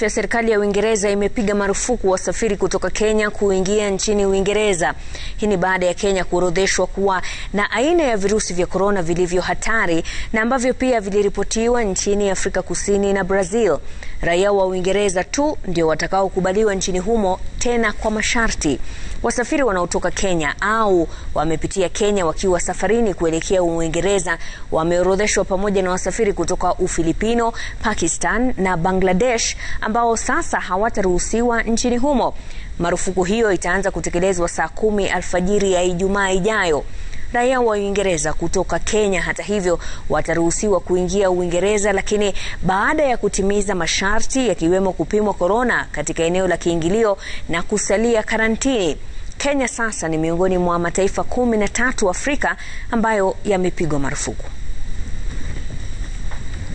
afya, serikali ya Uingereza imepiga marufuku wasafiri kutoka Kenya kuingia nchini Uingereza. Hii ni baada ya Kenya kuorodheshwa kuwa na aina ya virusi vya korona vilivyo hatari na ambavyo pia viliripotiwa nchini Afrika Kusini na Brazil. Raia wa Uingereza tu ndio watakaokubaliwa nchini humo, tena kwa masharti. Wasafiri wanaotoka Kenya au wamepitia Kenya wakiwa safarini kuelekea Uingereza wameorodheshwa pamoja na wasafiri kutoka Ufilipino, Pakistan na Bangladesh ambao sasa hawataruhusiwa nchini humo. Marufuku hiyo itaanza kutekelezwa saa kumi alfajiri ya Ijumaa ijayo. Raia wa Uingereza kutoka Kenya, hata hivyo, wataruhusiwa kuingia Uingereza, lakini baada ya kutimiza masharti yakiwemo kupimwa korona katika eneo la kiingilio na kusalia karantini. Kenya sasa ni miongoni mwa mataifa kumi na tatu Afrika ambayo yamepigwa marufuku.